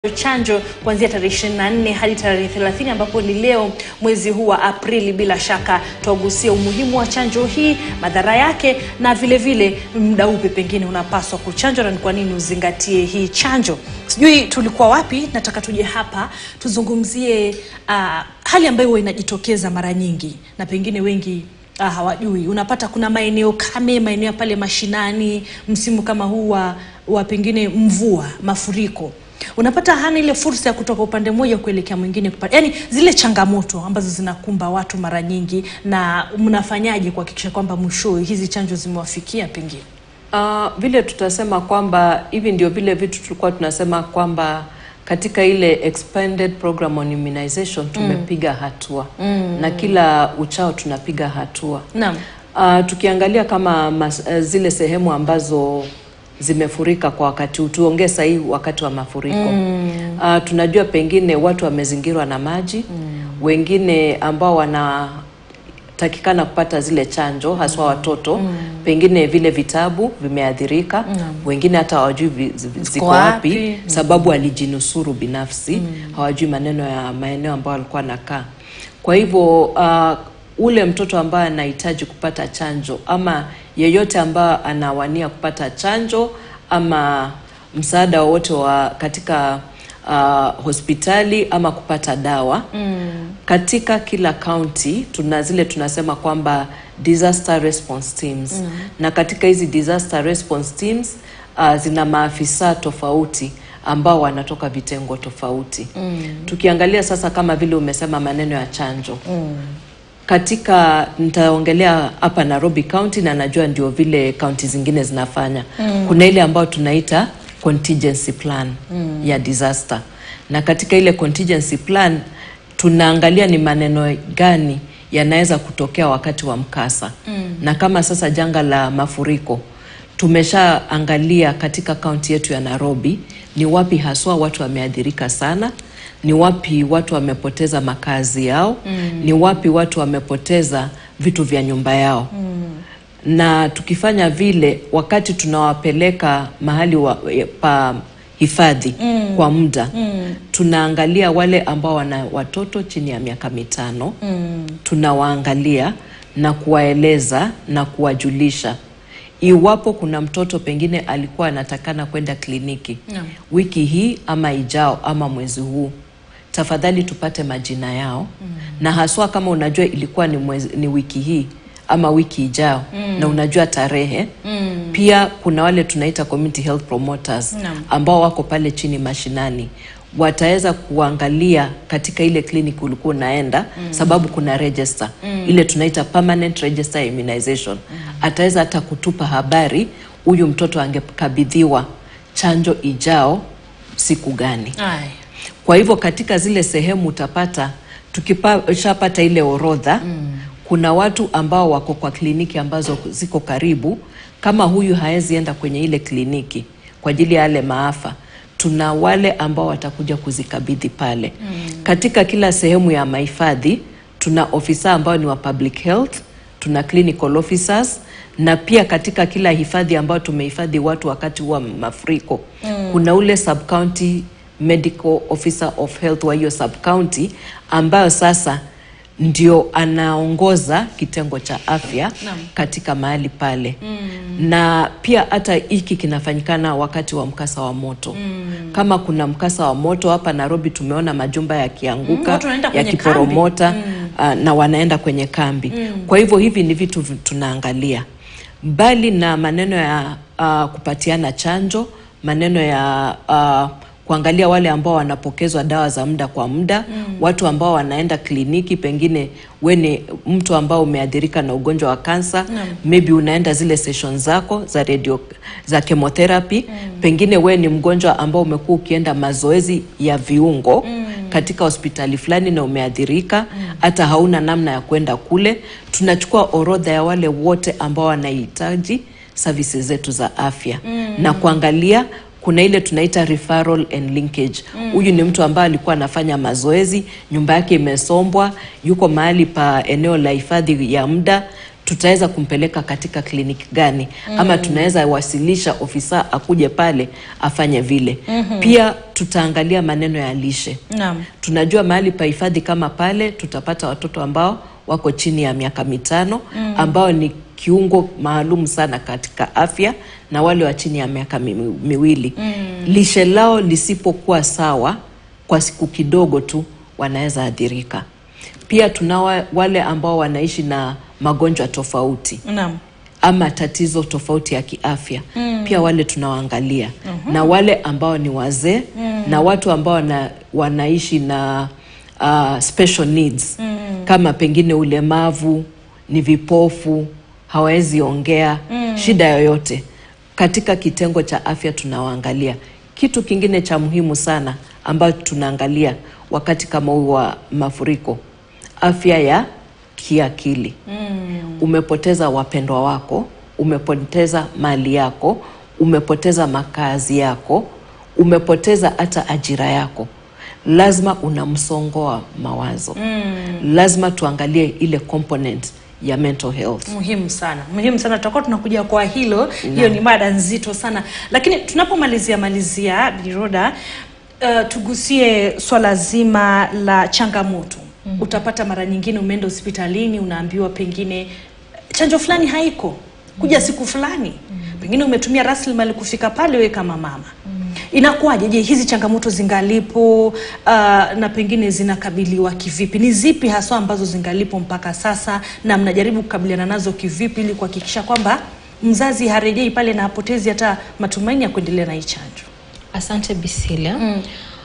chanjo kuanzia tarehe 24 hadi tarehe 30 ambapo ni leo mwezi huu wa Aprili. Bila shaka tutagusia umuhimu wa chanjo hii, madhara yake, na vile vile muda upi pengine unapaswa kuchanjwa na ni kwa nini uzingatie hii chanjo. Sijui tulikuwa wapi, nataka tuje hapa tuzungumzie uh, hali ambayo huwa inajitokeza mara nyingi na pengine wengi ah, hawajui. Unapata kuna maeneo kame, maeneo pale mashinani, msimu kama huu wa, wa pengine mvua, mafuriko unapata hana ile fursa ya kutoka upande mmoja kuelekea mwingine kupata, yani zile changamoto ambazo zinakumba watu mara nyingi, na mnafanyaje kuhakikisha kwamba mwishowe hizi chanjo zimewafikia pengine? Uh, vile tutasema kwamba hivi ndio vile vitu tulikuwa tunasema kwamba katika ile expanded program on immunization tumepiga hatua na kila uchao tunapiga hatua. Naam. Uh, tukiangalia kama mas, uh, zile sehemu ambazo zimefurika kwa wakati huu, tuongee sahii wakati wa mafuriko uh, tunajua pengine watu wamezingirwa na maji wengine ambao wanatakikana kupata zile chanjo haswa watoto pengine vile vitabu vimeathirika wengine hata hawajui vi- zi- ziko wapi? wapi sababu alijinusuru binafsi hawajui maneno ya maeneo ambayo alikuwa anakaa kwa hivyo uh, ule mtoto ambaye anahitaji kupata chanjo ama yeyote ambaye anawania kupata chanjo ama msaada wowote wa katika uh, hospitali ama kupata dawa katika kila kaunti tuna zile tunasema kwamba disaster response teams na katika hizi disaster response teams uh, zina maafisa tofauti ambao wanatoka vitengo tofauti tukiangalia sasa kama vile umesema maneno ya chanjo katika nitaongelea hapa Nairobi County na najua ndio vile kaunti zingine zinafanya. Kuna ile ambayo tunaita contingency plan ya disaster, na katika ile contingency plan tunaangalia ni maneno gani yanaweza kutokea wakati wa mkasa na kama sasa janga la mafuriko tumeshaangalia katika kaunti yetu ya Nairobi ni wapi haswa watu wameathirika sana, ni wapi watu wamepoteza makazi yao, ni wapi watu wamepoteza vitu vya nyumba yao. Na tukifanya vile, wakati tunawapeleka mahali wa, pa hifadhi kwa muda, tunaangalia wale ambao wana watoto chini ya miaka mitano, tunawaangalia na kuwaeleza na kuwajulisha iwapo kuna mtoto pengine alikuwa anatakana kwenda kliniki Naam. wiki hii ama ijao ama mwezi huu, tafadhali tupate majina yao na haswa kama unajua ilikuwa ni, mwezi, ni wiki hii ama wiki ijao na unajua tarehe pia kuna wale tunaita community health promoters Naam. ambao wako pale chini mashinani wataweza kuangalia katika ile clinic ulikuwa unaenda sababu kuna register ile tunaita permanent register immunization ataweza hata kutupa habari huyu mtoto angekabidhiwa chanjo ijao siku gani Ay. kwa hivyo katika zile sehemu utapata tukishapata ile orodha kuna watu ambao wako kwa kliniki ambazo ziko karibu. Kama huyu haezi enda kwenye ile kliniki kwa ajili ya yale maafa, tuna wale ambao watakuja kuzikabidhi pale. Katika kila sehemu ya mahifadhi tuna ofisa ambao ni wa public health, tuna clinical officers na pia katika kila hifadhi ambayo tumehifadhi watu wakati wa mafuriko kuna ule sub county medical officer of health wa hiyo sub county ambayo sasa ndio anaongoza kitengo cha afya Naam. katika mahali pale na pia hata hiki kinafanyikana wakati wa mkasa wa moto kama kuna mkasa wa moto hapa Nairobi tumeona majumba Mm, yakianguka watu wanaenda kwenye yakiporomota ah, na wanaenda kwenye kambi kwa hivyo hivi ni vitu vi- tunaangalia mbali na maneno ya ah, kupatiana chanjo maneno ya ah, kuangalia wale ambao wanapokezwa dawa za muda kwa muda watu ambao wanaenda kliniki pengine we ni mtu ambao umeathirika na ugonjwa wa kansa maybe unaenda zile session zako za radio za chemotherapy pengine we ni mgonjwa ambao umekuwa ukienda mazoezi ya viungo katika hospitali fulani na umeathirika hata hauna namna ya kwenda kule tunachukua orodha ya wale wote ambao wanahitaji services zetu za afya na kuangalia kuna ile tunaita referral and linkage. Huyu ni mtu ambaye alikuwa anafanya mazoezi, nyumba yake imesombwa, yuko mahali pa eneo la hifadhi ya muda, tutaweza kumpeleka katika kliniki gani ama tunaweza wasilisha ofisa akuje pale afanye vile. Pia tutaangalia maneno ya lishe. Naam. Tunajua mahali pa hifadhi kama pale tutapata watoto ambao wako chini ya miaka mitano ambao ni kiungo maalum sana katika afya na wale wa chini ya miaka mi- miwili. Lishe lao lisipokuwa sawa kwa siku kidogo tu wanaweza athirika. Pia tunao wale ambao wanaishi na magonjwa tofauti Naam. ama tatizo tofauti ya kiafya pia wale tunawaangalia na wale ambao ni wazee na watu ambao wana, wanaishi na uh, special needs kama pengine ulemavu, ni vipofu, hawawezi ongea, shida yoyote katika kitengo cha afya tunawaangalia. Kitu kingine cha muhimu sana ambacho tunaangalia wakati kama huu wa mafuriko, afya ya kiakili umepoteza wapendwa wako, umepoteza mali yako, umepoteza makazi yako, umepoteza hata ajira yako, lazima una msongo wa mawazo. Lazima tuangalie ile component ya mental health. muhimu sana muhimu sana tutakuwa tunakuja kwa hilo hiyo ni mada nzito sana lakini tunapomalizia malizia biroda uh, tugusie swala zima la changamoto mm-hmm. utapata mara nyingine umeenda hospitalini unaambiwa pengine chanjo fulani haiko kuja siku fulani mm-hmm. pengine umetumia rasilimali kufika pale wewe kama mama mm-hmm. inakuwaje je hizi changamoto zingalipo uh, na pengine zinakabiliwa kivipi ni zipi haswa ambazo zingalipo mpaka sasa na mnajaribu kukabiliana nazo kivipi ili kuhakikisha kwamba mzazi harejei pale na hapotezi hata matumaini ya kuendelea na hii chanjo Asante Bisilia. Mm.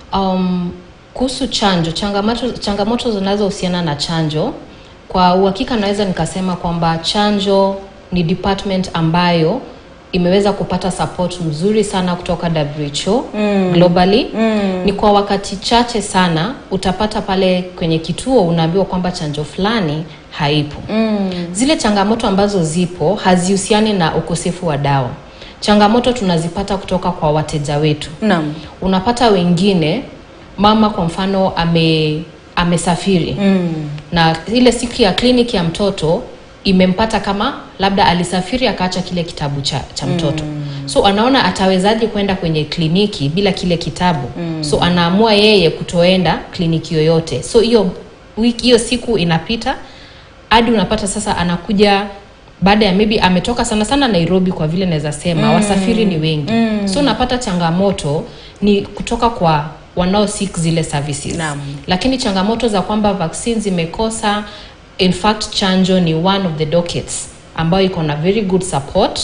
Um, kuhusu chanjo, changamoto, changamoto zinazohusiana na chanjo, kwa uhakika naweza nikasema kwamba chanjo ni department ambayo imeweza kupata support mzuri sana kutoka WHO mm. globally mm. ni kwa wakati chache sana utapata pale kwenye kituo unaambiwa kwamba chanjo fulani haipo mm. zile changamoto ambazo zipo hazihusiani na ukosefu wa dawa changamoto tunazipata kutoka kwa wateja wetu naam unapata wengine mama kwa mfano ame amesafiri mm. na ile siku ya kliniki ya mtoto imempata kama labda alisafiri akaacha kile kitabu cha, cha mtoto mm. so anaona atawezaje kwenda kwenye kliniki bila kile kitabu mm. so anaamua yeye kutoenda kliniki yoyote so hiyo wiki hiyo siku inapita hadi unapata sasa anakuja baada ya maybe ametoka sana sana nairobi kwa vile naweza sema mm. wasafiri ni wengi mm. so unapata changamoto ni kutoka kwa wanao seek zile services Naam. lakini changamoto za kwamba vaccines zimekosa in fact chanjo ni one of the dockets ambayo iko na very good support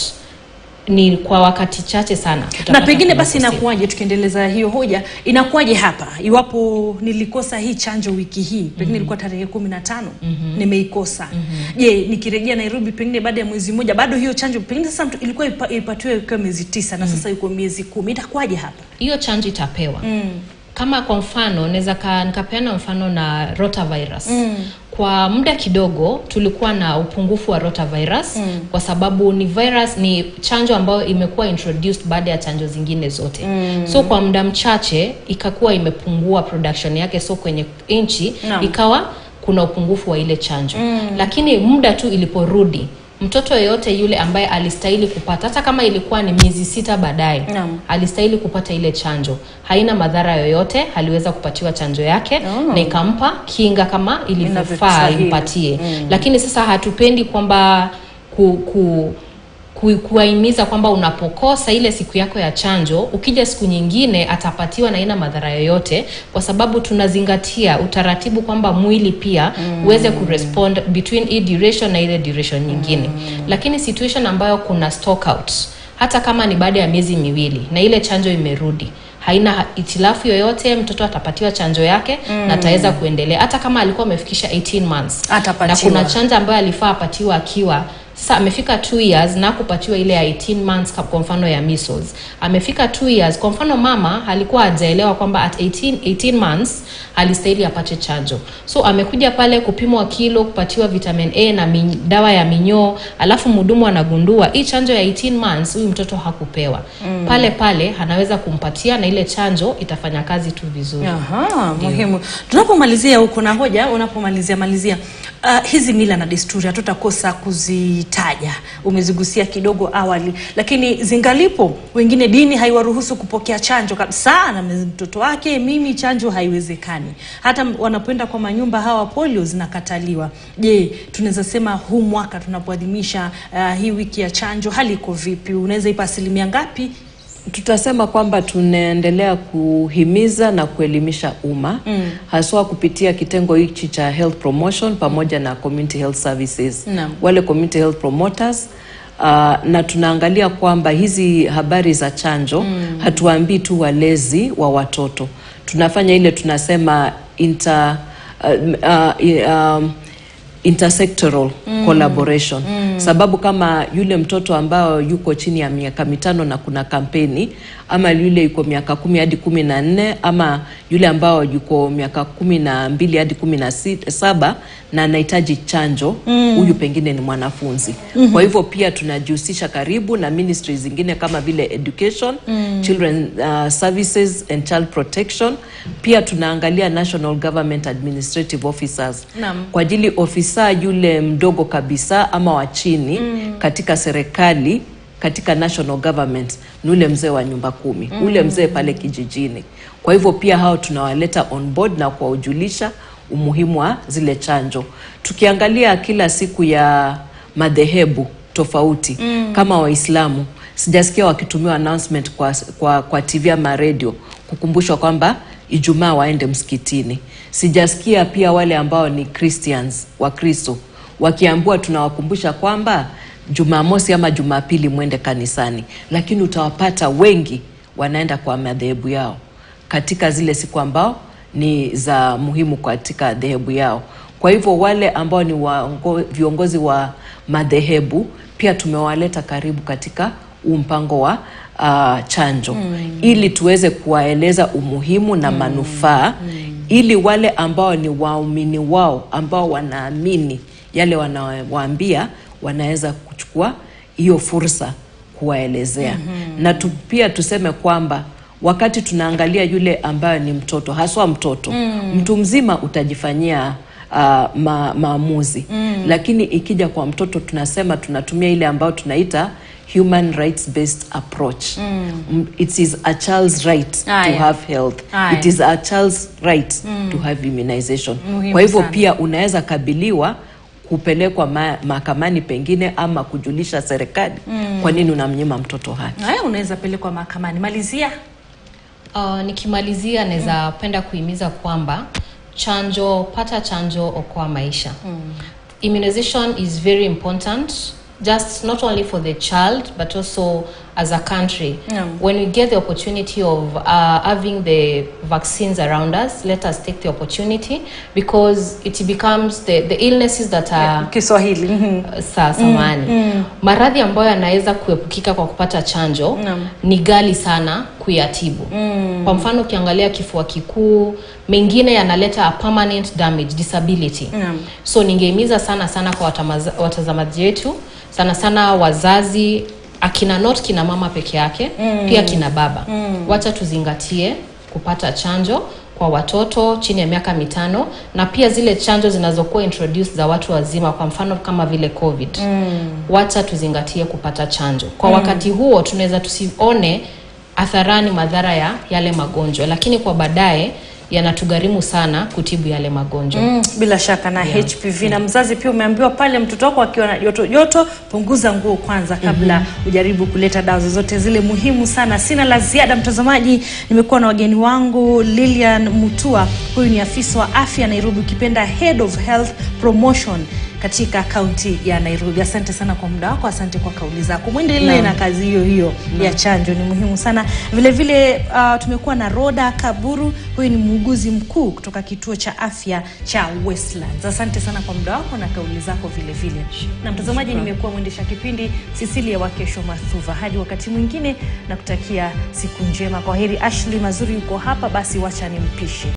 ni kwa wakati chache sana na utapata pengine kuna basi ukosefu. inakuwaje tukiendeleza hiyo hoja inakuwaje hapa iwapo nilikosa hii chanjo wiki hii pengine mm-hmm. ilikuwa tarehe kumi na tano mm-hmm. nimeikosa je mm-hmm. nikirejea nairobi pengine baada ya mwezi mmoja bado hiyo chanjo pengine sasa mtu- ilikuwa ipa, ipatiwe ikiwa miezi tisa na sasa iko miezi kumi itakuwaje hapa hiyo chanjo itapewa mm. kama kwa mfano naweza ka- nikapeana mfano na rotavirus mm. kwa muda kidogo tulikuwa na upungufu wa rotavirus mm. kwa sababu ni virus ni chanjo ambayo imekuwa introduced baada ya chanjo zingine zote mm. so kwa muda mchache ikakuwa imepungua production yake so kwenye nchi Naam. ikawa kuna upungufu wa ile chanjo mm. lakini muda tu iliporudi mtoto yeyote yule ambaye alistahili kupata hata kama ilikuwa ni miezi sita baadaye Naam. alistahili kupata ile chanjo haina madhara yoyote aliweza kupatiwa chanjo yake Oh. na ikampa kinga kama ilivyofaa Inavyostahili. impatie mm. lakini sasa hatupendi kwamba ku, ku ku- kuwahimiza kwamba unapokosa ile siku yako ya chanjo ukija siku nyingine atapatiwa na ina madhara yoyote kwa sababu tunazingatia utaratibu kwamba mwili pia mm. uweze kurespond between hii duration na ile duration nyingine mm. lakini situation ambayo kuna stock out hata kama ni baada ya miezi miwili na ile chanjo imerudi haina itilafu yoyote mtoto atapatiwa chanjo yake mm. na ataweza kuendelea hata kama alikuwa amefikisha 18 months Atapatiwa. na kuna chanjo ambayo alifaa apatiwa akiwa sasa amefika 2 years na kupatiwa ile ya 18 months kwa mfano ya measles amefika 2 years kwa mfano mama alikuwa hajaelewa kwamba at 18, 18 months alistahili apate chanjo so amekuja pale kupimwa kilo kupatiwa vitamin a na min, dawa ya minyoo alafu mhudumu anagundua hii chanjo ya 18 months huyu mtoto hakupewa mm. pale pale anaweza kumpatia na ile chanjo itafanya kazi tu vizuri Aha, muhimu. Tunapomalizia huko na hoja, unapomalizia malizia uh, hizi mila na desturi hatutakosa kuzitaja, umezigusia kidogo awali, lakini zingalipo, wengine dini haiwaruhusu kupokea chanjo kabisa, na mtoto wake mimi chanjo haiwezekani. Hata wanapoenda kwa manyumba hawa polio zinakataliwa. Je, tunaweza sema huu mwaka tunapoadhimisha uh, hii wiki ya chanjo, hali iko vipi? Unaweza ipa asilimia ngapi? tutasema kwamba tunaendelea kuhimiza na kuelimisha umma mm. haswa kupitia kitengo hichi cha health promotion pamoja na community health services Naam. wale community health promoters Uh, na tunaangalia kwamba hizi habari za chanjo mm. hatuambii tu walezi wa watoto tunafanya ile tunasema inter, uh, uh, um, intersectoral mm. collaboration mm. sababu kama yule mtoto ambao yuko chini ya miaka mitano na kuna kampeni ama yule yuko miaka kumi hadi kumi na nne ama yule ambao yuko miaka kumi na mbili hadi kumi na sit- saba na anahitaji chanjo huyu mm. pengine ni mwanafunzi mm-hmm. kwa hivyo pia tunajihusisha karibu na ministry zingine kama vile education mm. children uh, services and child protection pia tunaangalia national government administrative officers Naam. kwa ajili ofisa yule mdogo kabisa ama wa chini mm. katika serikali katika national government ni ule mzee wa nyumba kumi mm. ule mzee pale kijijini kwa hivyo pia hao tunawaleta on board na kuwajulisha umuhimu wa zile chanjo tukiangalia kila siku ya madhehebu tofauti mm. kama waislamu sijasikia wakitumiwa announcement kwa, kwa, kwa tv ama radio kukumbushwa kwamba ijumaa waende msikitini sijasikia pia wale ambao ni christians wakristo wakiambiwa tunawakumbusha kwamba jumamosi ama jumapili mwende kanisani lakini utawapata wengi wanaenda kwa madhehebu yao katika zile siku ambao ni za muhimu katika dhehebu yao kwa hivyo wale ambao ni waongo, viongozi wa madhehebu pia tumewaleta karibu katika huu mpango wa uh, chanjo mm. ili tuweze kuwaeleza umuhimu na manufaa mm. ili wale ambao ni waumini wao ambao wanaamini yale wanawaambia wanaweza kuchukua hiyo fursa kuwaelezea mm-hmm. na tu, pia tuseme kwamba wakati tunaangalia yule ambayo ni mtoto haswa mtoto mm. mtu mzima utajifanyia uh, ma, maamuzi mm. lakini ikija kwa mtoto tunasema tunatumia ile ambayo tunaita human rights based approach mm. it is a child's right Aya. to have health Aya. it is a child's right mm. to have immunization Muhimu kwa hivyo sana. pia unaweza kabiliwa kupelekwa ma- mahakamani pengine ama kujulisha serikali mm. kwa nini unamnyima mtoto haki Haya, unaweza pelekwa mahakamani. Malizia. Uh, nikimalizia naweza penda kuhimiza kwamba chanjo, pata chanjo, okoa maisha. Immunization is very important just not only for the child but also as a country. Yeah. When we get the opportunity of uh, having the vaccines around us, let us take the opportunity because it becomes the, the illnesses that are Kiswahili. Mhm. saa samani maradhi ambayo yanaweza kuepukika kwa kupata chanjo Naam. ni gali sana kuyatibu kwa mfano ukiangalia kifua kikuu mengine yanaleta a permanent damage disability Naam. so ningehimiza sana sana kwa watamaza- watazamaji wetu sana sana wazazi akina not kina mama peke yake mm. pia kina baba mm. wacha tuzingatie kupata chanjo kwa watoto chini ya miaka mitano na pia zile chanjo zinazokuwa introduced za watu wazima kwa mfano kama vile covid mm. wacha tuzingatie kupata chanjo kwa mm. wakati huo tunaweza tusione atharani madhara ya yale magonjwa lakini kwa baadaye yanatugharimu sana kutibu yale magonjwa Mm, bila shaka na HPV na mzazi pia umeambiwa pale mtoto wako akiwa na joto joto, punguza nguo kwanza kabla ujaribu kuleta dawa zozote zile muhimu sana. Sina la ziada mtazamaji, nimekuwa na wageni wangu Lilian Mutua, huyu ni afisa wa afya Nairobi, ukipenda Head of Health Promotion katika kaunti ya Nairobi. Asante sana kwa muda wako, asante kwa kauli zako. Mwendelee na kazi hiyo hiyo ya chanjo, ni muhimu sana. Vile vile uh, tumekuwa na Roda Kaburu, huyu ni muuguzi mkuu kutoka kituo cha afya cha Westlands. Asante sana kwa muda wako na kauli zako vile vile. Na mtazamaji, nimekuwa mwendesha kipindi Cecilia Wakesho Mathuva. Hadi wakati mwingine, na kutakia siku njema. Kwa heri. Ashley Mazuri yuko hapa, basi wacha nimpishe.